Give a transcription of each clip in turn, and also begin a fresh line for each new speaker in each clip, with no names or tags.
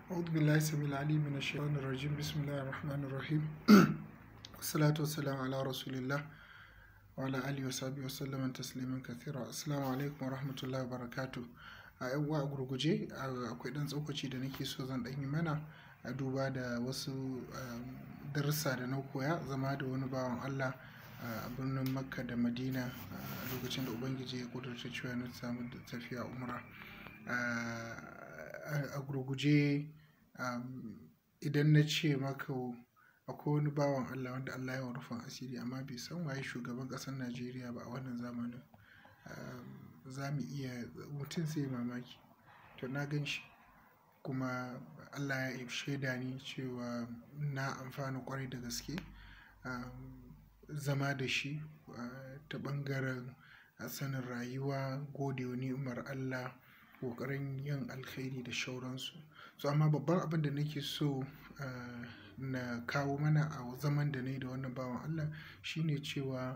أعوذ بالله السميع العليم من الشيطان الرجيم بسم الله الرحمن الرحيم والصلاة والسلام على رسول الله وعلى آله وصحبه وسلم تسليما كثيرا السلام عليكم ورحمة الله وبركاته a yan uwa a gurguje akwai dan tsokaci da nake so zan ɗan yi mana a duba da wasu darussa da na koya zama da wani bawan Allah a birnin makka da madina a lokacin da ubangiji ya kudurta cewa na samu tafiya umra a gurguje idan na ce maka akwai wani bawan Allah wanda Allah ya rufin asiri amma bai san waye shugaban ƙasar Najeriya ba a wannan zamanin za mu iya mutum sai mamaki to na gan shi kuma Allah ya shaida ni cewa na amfana kwarai da gaske zama da shi ta ɓangaren sanin rayuwa gode wa ni'imar Allah ƙoƙarin yin alkhairi da shauransu so amma babban abin da nake so na kawo mana a zaman da na yi da wannan bawan Allah shine cewa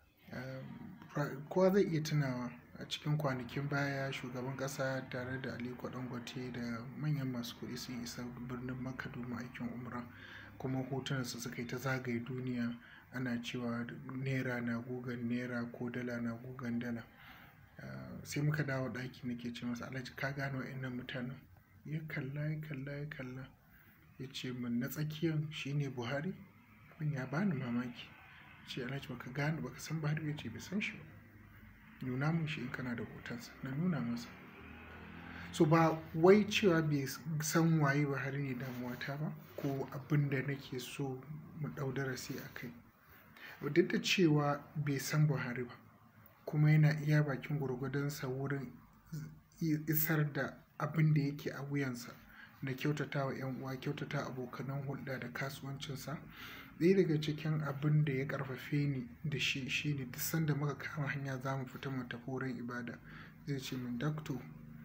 kowa zai iya tunawa a cikin kwanakin baya shugaban ƙasa tare da Aliko Dangote da manyan masu kuɗi sun isa birnin Makka domin aikin umra kuma hotunansu suka yi ta zagaye duniya ana cewa naira na gugan naira ko dala na gugan dala sai muka dawo ɗaki nake ce masa alhaji ka gane wa'annan mutanen ya kalla ya kalla ya kalla ya ce min na tsakiyan shine buhari kun ya bani mamaki ce alhaji baka gane baka san buhari ya ce bai san shi ba nuna mun shi in kana da hotonsa na nuna masa so ba wai cewa bai san waye buhari ne damuwata ba ko abin da nake so mu ɗau darasi a kai duk da cewa bai san buhari ba kuma yana iya bakin gwargwadonsa wurin isar da abin da yake a wuyansa na kyautata wa 'yan uwa kyautata abokanan hulɗa da kasuwancinsa ɗaya daga cikin abin da ya ƙarfafe ni da shi shine duk sanda muka kama hanya za mu fita mu tafi wurin ibada zai ce min dakto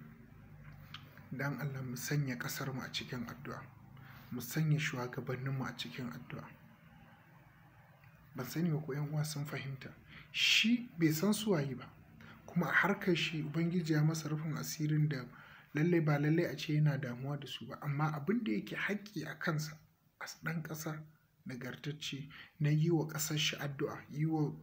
dan allah mu sanya ƙasar mu a cikin addu'a mu sanya shugabanninmu a cikin addu'a ban sani ba ko 'yan uwa sun fahimta shi bai san suwaye ba kuma a harkar shi ubangiji ya masa rufin asirin da lallai ba lallai a ce yana damuwa da su ba amma abin da yake haƙƙi a kansa a ɗan ƙasa nagartacce na yi wa ƙasar shi addu'a yi wa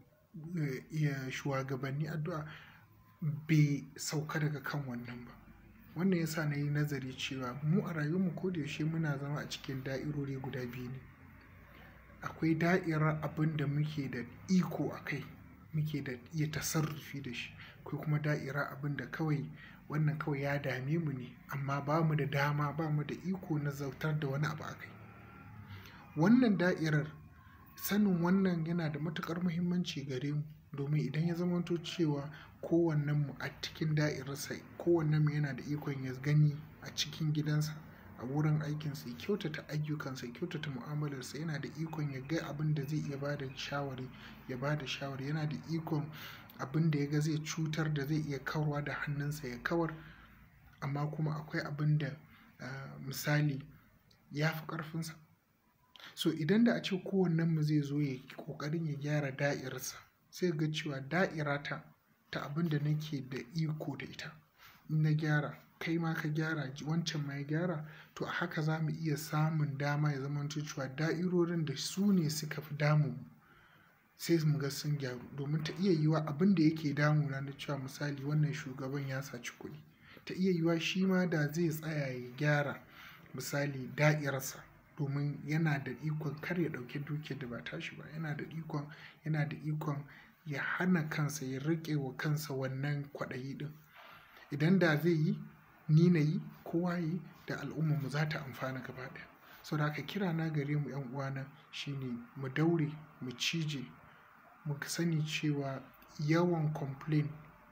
shugabanni addu'a bai sauka daga kan wannan ba wannan yasa na yi nazari cewa mu a rayuwarmu ko da yaushe muna zama a cikin da'irori guda biyu ne akwai da'irar abin da muke da iko a kai muke da iya tasarrufi da shi akwai kuma da'ira abin da kawai wannan kawai ya dame mu ne amma ba mu da dama ba mu da iko na zautar da wani abu a kai wannan da'irar sanin wannan yana da matuƙar muhimmanci gare mu domin idan ya zamanto cewa kowannen mu a cikin da'irarsa kowannen mu yana da ikon ya gani a cikin gidansa a wurin aikinsa ya kyautata ayyukansa ya kyautata mu'amalarsa yana da ikon ya ga abin da zai iya ba da shawari ya ba da shawari yana da ikon abin da ya ga zai cutar da zai iya kawarwa da hannunsa ya kawar amma kuma akwai abin da misali ya fi ƙarfinsa so idan da a ce kowannenmu zai zo ya ƙoƙarin ya gyara da'irarsa sai ga cewa da'irata ta abin da nake da iko da ita in na gyara kai ma ka gyara wancan ma ya gyara to a haka za mu iya samun dama ya zama cewa da'irorin da su ne suka fi damu sai mu ga sun gyaru domin ta iya yiwa abin da yake damuna na cewa misali wannan shugaban ya saci kuɗi ta iya yiwa shi ma da zai tsaya ya gyara misali da'irarsa domin yana da ikon kar ya ɗauki dukiyar da ba tashi ba yana da ikon yana da ikon ya hana kansa ya riƙe wa kansa wannan kwaɗayi ɗin idan da zai yi ni na yi kowa yi da al'ummarmu za ta amfana gaba ɗaya sau da haka kira na gare mu yan uwana shine mu daure mu cije mu sani cewa yawan complain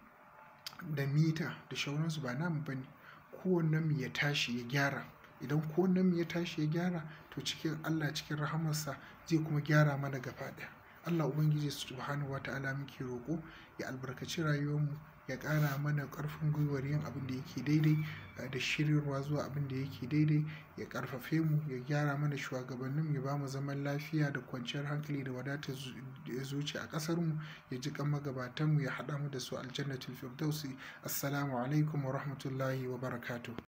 da mita da shauransu ba namu bane kowannen mu ya tashi ya gyara idan kowannen mu ya tashi ya gyara to cikin Allah cikin rahamarsa zai kuma gyara mana gaba ɗaya Allah Ubangiji subhanahu wa ta'ala muke roƙo ya albarkaci rayuwarmu ya ƙara mana ƙarfin gwiwar yin abin da yake daidai da shiryarwa zuwa abin da yake daidai ya ƙarfafe mu ya gyara mana shugabannin ya ba mu zaman lafiya da kwanciyar hankali da wadatar zuci a ƙasar mu ya ji kan magabatan mu ya haɗa mu da su aljannatul firdausi assalamu alaikum wa rahmatullahi wa barakatuh